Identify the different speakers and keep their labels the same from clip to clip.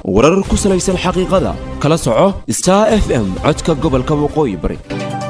Speaker 1: warar ku salaysan xaqiiqada kala soco star f m codka gobolka waqooyi bari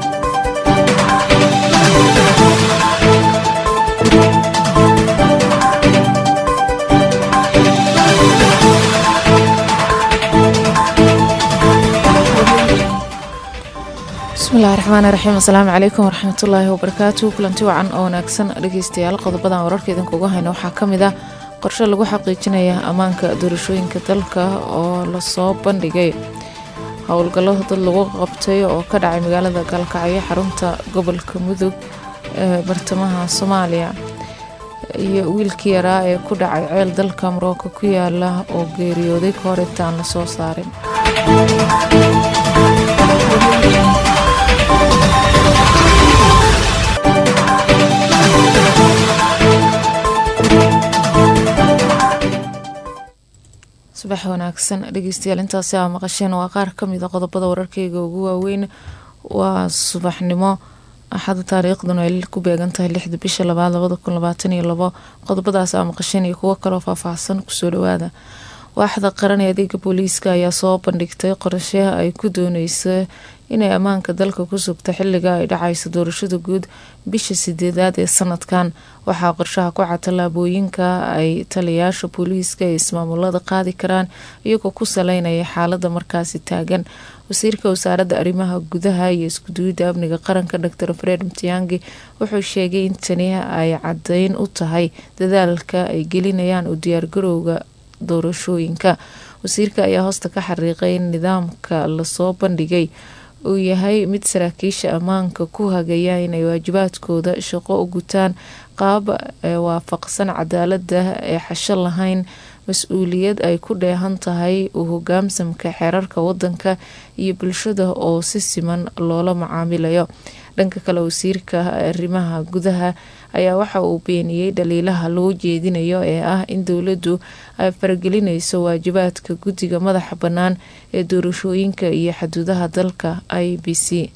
Speaker 2: bismillahi raxmaani raxiim asalaamu calaykum waraxmatullaahi wabarakaatu kulanti wacan oo wanaagsan dhegeystayaal qodobadan wararka idinkuga hayno waxaa ka mid ah qorshe lagu xaqiijinaya ammaanka doorashooyinka dalka oo lasoo bandhigay howlgallo dad lagu qabtay oo ka dhacay magaalada gaalkacyo xarunta gobolka mudug ee bartamaha soomaaliya iyo wiilkii yaraa ee ku dhacay ceel dalka marooka ku yaala oo geeriyooday ka hor intaan lasoo saarin subax wanaagsan dhegeystayaal intaasi aa maqasheen waa qaar kamid a qodobada wararkeyga ugu waaweyn waa subaxnimo axada taariikhduna ay ku beegan tahay lixda bisha labaad labada kun labaatan iyo labo qodobadaas aa maqasheen iyo kuwo kaloo faahfaahsan kusoo dhawaada waaxda qaran ee adeega booliiska ayaa soo bandhigtay qorshe ay ku dooneysa inay ammaanka dalka ku sugto xiliga ay dhacayso doorashada guud bisha sideedaad ee sanadkan waxaa qorshaha ku cad tallaabooyinka ay taliyayaasha booliiska ee ismaamulada qaadi karaan iyagoo ku saleynaya xaalada markaasi taagan wasiirka wasaaradda arrimaha gudaha iyo iskuduwidda amniga qaranka dor fred mtiyangi wuxuu sheegay in tani ay cadeyn u tahay dadaalka ay gelinayaan u diyaargarowga doorashooyinka wasiirka ayaa hoosta ka xariiqay in nidaamka lasoo bandhigay uu yahay mid saraakiisha ammaanka ku hagaya inay waajibaadkooda shaqo u gutaan qaab waafaqsan cadaalada ee xasho lahayn mas-uuliyad ay ku dheehan tahay u hogaamsamka xeerarka wadanka iyo bulshada oo si siman loola macaamilayo dhanka kale wasiirka arrimaha gudaha ayaa waxa uu beeniyey dhaliilaha loo jeedinayo ee ah in dowladdu ay faragelinayso waajibaadka guddiga madaxa bannaan ee doorashooyinka iyo xaduudaha dalka i b c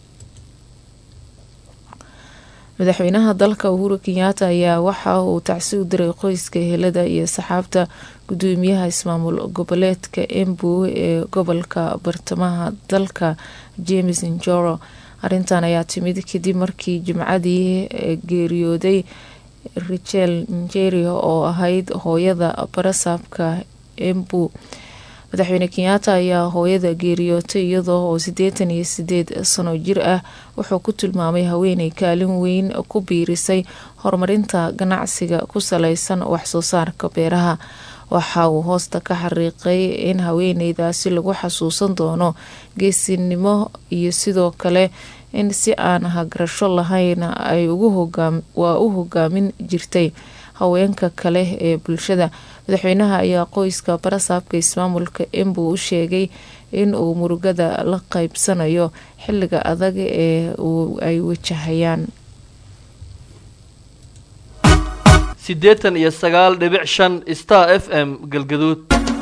Speaker 2: madaxweynaha dalka uhuru kenyaata ayaa waxa uu tacsi u diray qoyska helada iyo saxaabta gudoomiyaha ismaamul goboleedka embu ee gobolka bartamaha dalka james njoro arrintan ayaa timid kadib markii jimcadii geeriyooday richel njerio oo ahayd hooyada barasaabka embu madaxweyne kenyaata ayaa hooyada geeriyootay iyadoo oo siddeetan iyo sideed sano jir ah wuxuu ku tilmaamay haweeney kaalin weyn ku biirisay horumarinta ganacsiga ku saleysan waxsoo saarka beeraha waxa uu hoosta ka xariiqay in haweeneydaasi lagu xasuusan doono geesinimo iyo sidoo kale in si aan hagarasho lahayn ay waa u hogaamin jirtay haweenka kale ee bulshada madaxweynaha ayaa qoyska barasaabka ismaamulka embu u sheegay in uu murugada la qeybsanayo xiliga adag ee ay wajahayaan
Speaker 3: siddeetan iyo sagaal dhibic shan star f m galgaduud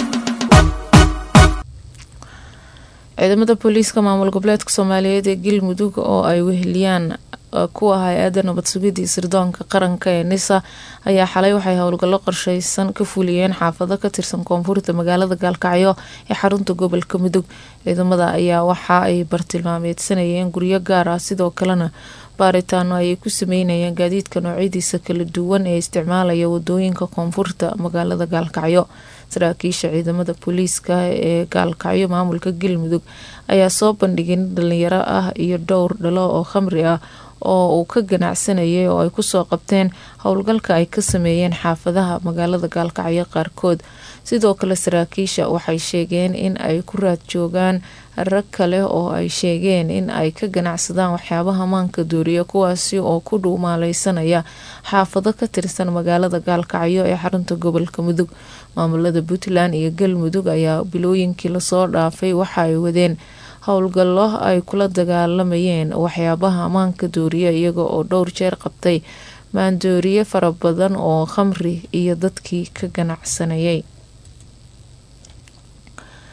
Speaker 2: ciidamada booliiska maamul goboleedka soomaaliyeed ee galmudug oo ay weheliyaan kuwa hay-adda nabad sugidii sirdoonka qaranka ee nisa ayaa xalay waxay howlgallo qorsheysan ka fuliyeen xaafado ka tirsan koonfurta magaalada gaalkacyo ee xarunta gobolka mudug ciidamada ayaa waxa ay bartilmaameedsanayeen guryo gaar ah sidoo kalena baaritaano ayay ku sameynayeen gaadiidka noocyadiisa kala duwan ee isticmaalaya wadooyinka koonfurta magaalada gaalkacyo saraakiisha ciidamada booliiska ee gaalkacyo maamulka galmudug ayaa soo bandhigay nin dhalinyaro ah iyo dhowr dhalo oo khamri ah oo uu ka ganacsanayay oo ay kusoo qabteen howlgalka ay ka sameeyeen xaafadaha magaalada gaalkacyo qaarkood sidoo kale saraakiisha waxay sheegeen in ay ku raad joogaan rag kale oo ay sheegeen in ay ka ganacsadaan waxyaabaha maanka dooriya kuwaasi oo ku dhuumaaleysanaya xaafado ka tirsan magaalada gaalkacyo ee xarunta gobolka mudug maamulada puntland iyo galmudug ayaa bilooyinkii lasoo dhaafay waxa ay wadeen howlgallo ay kula dagaalamayeen waxyaabaha maanka dooriya iyaga oo dhowr jeer qabtay maandooriye fara badan oo khamri iyo dadkii ka ganacsanayay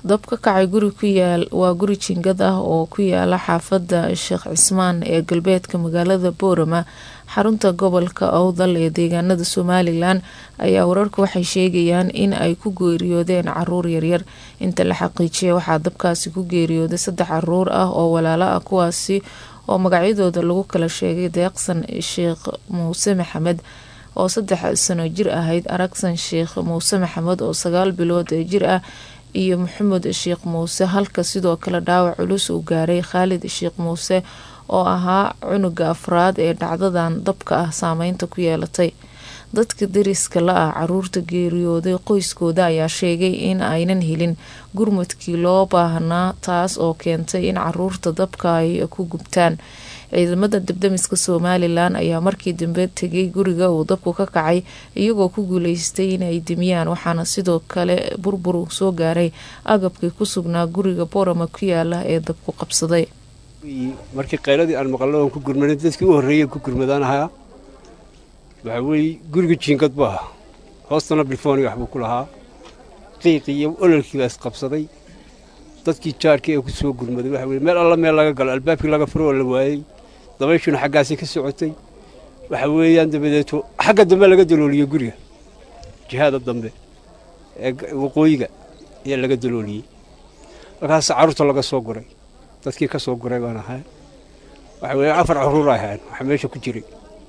Speaker 2: dab ka kacay guri ku yaal waa guri jingad ah oo ku yaala xaafadda sheekh cismaan ee galbeedka magaalada boorama xarunta gobolka owdal ee deegaanada somalilan ayaa wararku waxay sheegayaan in ay ku geeriyoodeen caruur yaryar inta la xaqiijiyay waxaa dabkaasi ku geeriyooday saddex caruur ah oo walaalo ah kuwaasi oo magacyadooda lagu kala sheegay deeqsan sheekh muuse maxamed oo saddex sano jir ahayd aragsan sheekh muuse maxamed oo sagaal bilood jir ah iyo maxamed sheekh muuse halka sidoo kale dhaawac culus uu gaaray khaalid sheekh muuse oo ahaa cunuga afraad ee dhacdadan dabka ah saameynta ku yeelatay dadka dariska la ah caruurta geeriyooday qoyskooda ayaa sheegay in aynan helin gurmadkii loo baahnaa taas oo keentay in caruurta dabka ay ku gubtaan ciidamada dabdamiska somalilan ayaa markii dambe tegay guriga uu dabku ka kacay iyagoo ku guuleystay inay dimiyaan waxaana sidoo kale burbur soo gaaray agabkii ku sugnaa guriga boorama ku yaala ee dabku qabsaday
Speaker 4: markii qayladii aan maqallo oon ku gurmaday dadkii u horreeyeen ku gurmadaan ahaa waxaa weeye guriga jiingad bu ahaa hoostana bilfooni waxbuu ku lahaa qiiqii iyo ololkii baa isqabsaday dadkii jaarkii ee ku soo gurmaday waxa weye meel alla meel laga galo albaabkii laga furo oo la waayey dabayshuna xaggaasii ka socotay waxa weeyaan dabadeeto xagga dambe laga dalooliyey guriga jihaada dambe ee waqooyiga ayaa laga dalooliyey halkaas carruurta laga soo guray dadkii ka soo guray baan ahay waxa weeye afar caruur ay ahayn waxa meesha ku jiray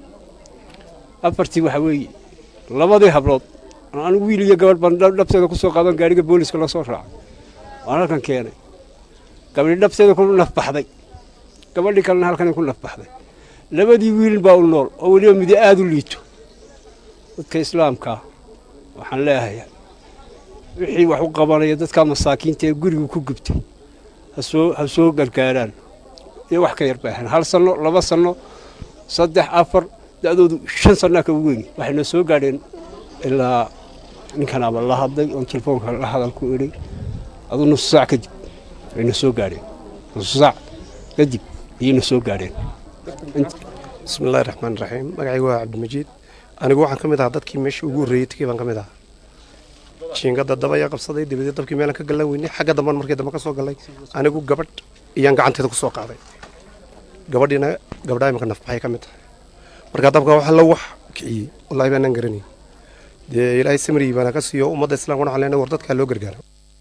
Speaker 4: afartii waxa weeye labadii hablood anigu wiil iyo gabadh baan dhabteeda ku soo qaadan gaariga booliska la soo raacay waan halkan keenay gabadhii dhabteeda ku nafbaxday gabadhii kalena halkan ku nafbaxday labadii wiil baa u nool oo weliba midi aada u liito dadka islaamkaa waxaan leeyahay wixii wax u qabanaya dadka masaakiinta ee guriga ku gubtay hasoo ha soo gargaaraan iyo wax ka yar bay ahayn hal sanno laba sanno saddex afar da'doodu shan sannaa ka weyn waxayna soo gaadheen ilaa ninkanaaba la hadlay oon telefoonka la hadal ku idhay aduu nusu saac kadib ayna soo gaadheen nusu saac kadib ayayna soo gaadheen
Speaker 5: bismillahi raxmaan raxiim magacaygu waa cabdimajiid anigu waxaan ka mid ahaa dadkii meeshii ugu horreeyey tegey baan ka mid ahaa jiingada daba ayaa qabsaday dabadeed dabkii meelan ka gallan weynay xagga damban markii dambe ka soo gallay anigu gabadh iyaan gacanteeda ku soo qaaday gabadhiina gabdhaha imika nafbaxay ka mid tahay markaa dabka waxa la wax kiciyey wallaahi baanaan garanayn dee ilaahay samrii baana ka siiyo ummadda islamkuna waxaan leenahay war dadkaa loo gargaara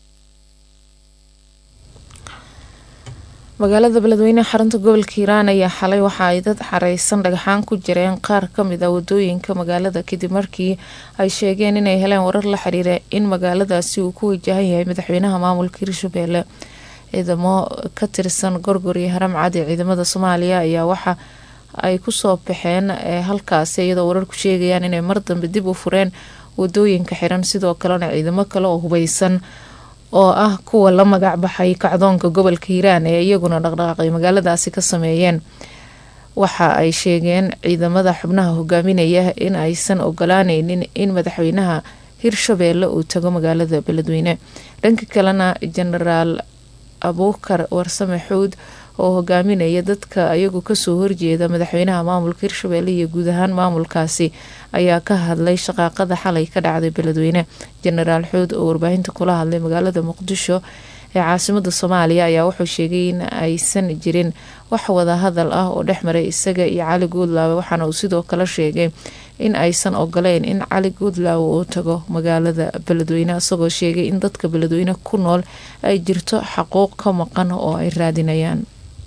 Speaker 2: magaalada beledweyne xarunta gobolka hiiraan ayaa xalay waxa ay dad xareysan dhagxaan ku jireen qaar kamid a wadooyinka magaalada kadib markii ay sheegeen inay heleen warar la xiriira in magaaladaasi uu ku wajahan yahay madaxweynaha maamulka hirshabeelle ciidamo ka tirsan gorgor iyo haram cad ee ciidamada soomaaliya ayaa waxa ay kusoo baxeen halkaasi iyadoo wararku sheegayaan inay mar dambe dib u fureen wadooyinka xiran sidoo kalena ciidamo kale oo hubeysan oo ah kuwa la magac baxay kacdoonka gobolka hiiraan ee iyaguna dhaqdhaqaaqay magaaladaasi ka sameeyeen waxa ay sheegeen ciidamada xubnaha hogaaminaya in aysan ogolaaneynin in madaxweynaha hirshabeelle uu tago magaalada beledweyne dhanka kalena jenaraal abuukar warsame xuud oo hogaaminaya dadka ayagu kasoo horjeeda madaxweynaha maamulka hirshabeelle iyo guud ahaan maamulkaasi ayaa ka hadlay shaqaaqada xalay ka dhacday beledweyne jenaraal xuud oo warbaahinta kula hadlay magaalada muqdisho ee caasimada soomaaliya ayaa wuxuu sheegay in aysan jirin wax wadahadal ah oo dhexmaray isaga iyo cali guudlaawe waxaana uu sidoo kale sheegay in aysan ogoleyn in cali guudlaawe uu tago magaalada beledweyne isagoo sheegay in dadka beledweyne ku nool ay jirto xaquuq ka maqan oo ay raadinayaan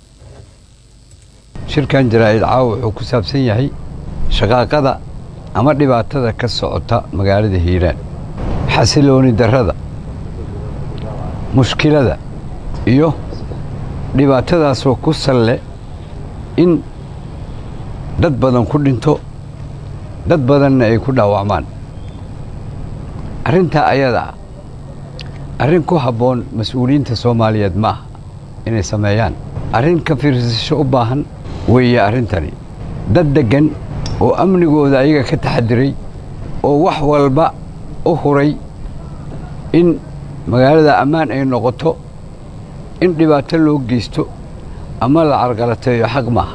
Speaker 6: shirkan jaraa'id caawa wuxuu ku saabsan yahay shaqaaqada ama dhibaatada ka socota magaalada hiiraan xasilooni darrada mushkilada iyo dhibaatadaasoo ku salle in dad badan ku dhinto dad badanna ay ku dhaawacmaan arrintaa ayada ah arrin ku habboon mas-uuliyiinta soomaaliyeed ma aha inay sameeyaan arrin ka fiirsasho u baahan weeye arrintani dad deggan oo amnigooda ayaga ka taxadiray oo wax walba u huray in magaalada ammaan ay noqoto in dhibaato loo geysto ama la carqalateeyo xaq maaha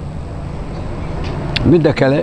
Speaker 6: midda kale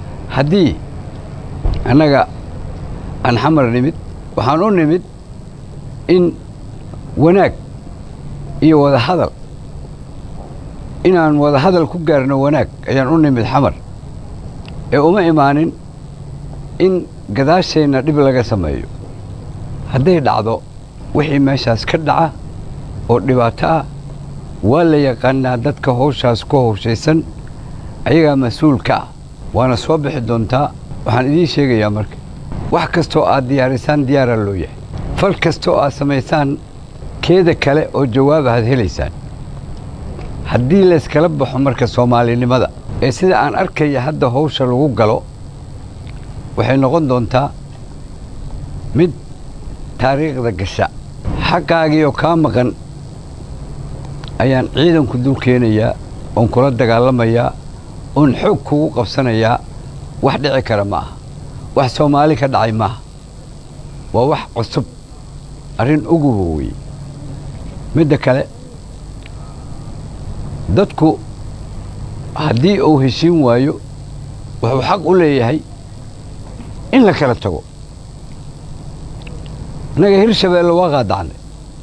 Speaker 6: haddii annaga aan xamar nimid waxaan u nimid in wanaag iyo wadahadal inaan wadahadal ku gaarno wanaag ayaan u nimid xamar ee uma imaanin in gadaasheenna dhib laga sameeyo hadday dhacdo wixii meeshaas ka dhaca oo dhibaato ah waa la yaqaanaa dadka howshaas ku howshaysan ayagaa mas-uulka ah waana soo bixi doontaa waxaan idiin sheegayaa marka wax kastoo aad diyaarisaan diyaaraa loo yahay fal kastoo aad samaysaan keeda kale oo jawaab aad helaysaan haddii layskala baxo marka soomaalinimada ee sida aan arkaya hadda howsha lagu galo waxay noqon doontaa mid taariikhda gasha xaqaagiioo kaa maqan ayaan ciidanku dul keenayaa oon kula dagaalamayaa oon xoog kugu qabsanayaa wax dhici kara ma aha wax soomaali ka dhacay maaha waa wax cusub arrin uguba weye midda kale dadku haddii uu heshiin waayo wuxuu xaq u leeyahay in la kala tago innaga hirshabeelle waa qaadacnay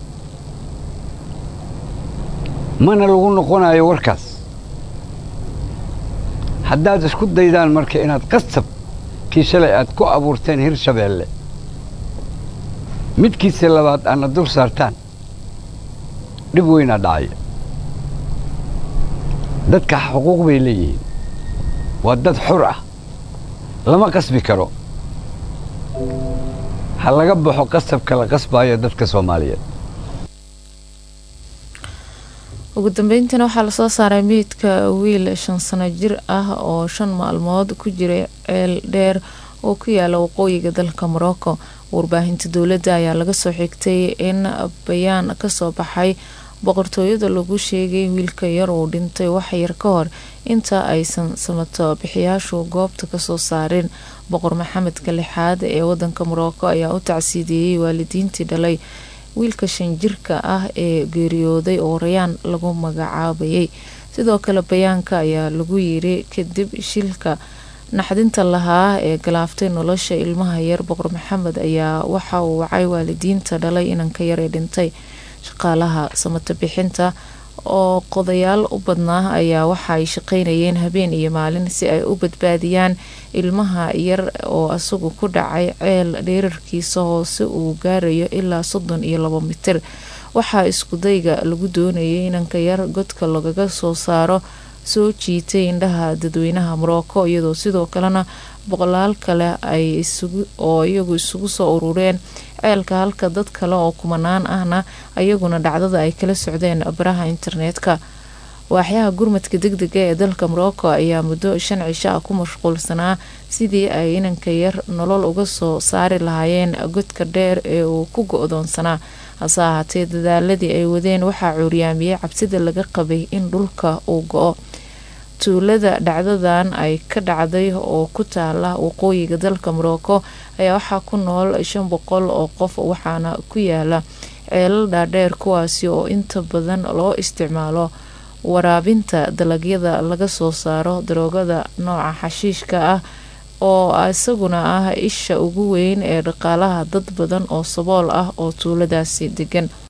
Speaker 6: mana lagu noqonayo warkaas haddaad isku daydaan marka inaad qasab kii shalay aad ku abuurteen hirshabeelle midkiisa labaad aadna dul saartaan dhib weynaa dhacaya dadka xuquuq bay leeyihiin waa dad xur ah lama qasbi karo ha laga baxo qasabka la qasbaayo dadka soomaaliyeed
Speaker 2: ugu dambeyntiina waxaa lasoo saaray meydka wiil shan sano jir ah oo shan maalmood ku jiray ceel dheer oo ku yaala waqooyiga dalka morocco warbaahinta dowladda ayaa laga soo xigtay in bayaan kasoo baxay boqortooyada lagu sheegay wiilka yar uu dhintay waxyar ka hor inta aysan samato bixiyaashu goobta kasoo saarin boqor maxamedka lixaad ee wadanka morocco ayaa u tacsiideeyey waalidiintii dhalay wiilka shan jirka ah ee geeriyooday oo rayaan lagu magacaabayay sidoo kale bayaanka ayaa lagu yiri kadib shilka naxdinta lahaa ee galaaftay nolosha ilmaha yar boqor maxamed ayaa waxa uu wacay waalidiinta dhalay inanka yar ee dhintay shaqaalaha samato bixinta oo qodayaal u badnaa ayaa waxa ay shaqeynayeen habeen iyo maalin si ay u badbaadiyaan ilmaha yar oo isagu ku dhacay ceel dheerarkiisa hoose uu gaarayo ilaa soddon iyo labo mitir waxaa iskudayga lagu doonayay inanka yar godka lagaga soo saaro soo jiitay indhaha dadweynaha morocco iyadoo sidoo kalena boqolaal kale ay oo iyagu isugu soo urureen ceelka halka dad kale oo kumanaan ahna ayaguna dhacdada ay kala socdeen baraha internetka waaxyaha gurmadka degdega ee dalka morocco ayaa muddo shan cisho ah ku mashquulsanaa sidii ay inanka yar nolol uga soo saari lahaayeen godka dheer ee uu ku go-doonsanaa hase ahaatee dadaaladii ay wadeen waxaa cuuryaamiyey cabsida laga qabay in dhulka uu go-o tuulada dhacdadan ay ka dhacday oo ku taala waqooyiga dalka morocco ayaa waxaa ku nool shan boqol oo qof waxaana ku yaala ceelal dhaadheer kuwaasi oo inta badan loo isticmaalo waraabinta dalagyada laga soo saaro daroogada nooca xashiishka ah oo isaguna ah isha ugu weyn ee dhaqaalaha dad badan oo sabool ah oo tuuladaasi degan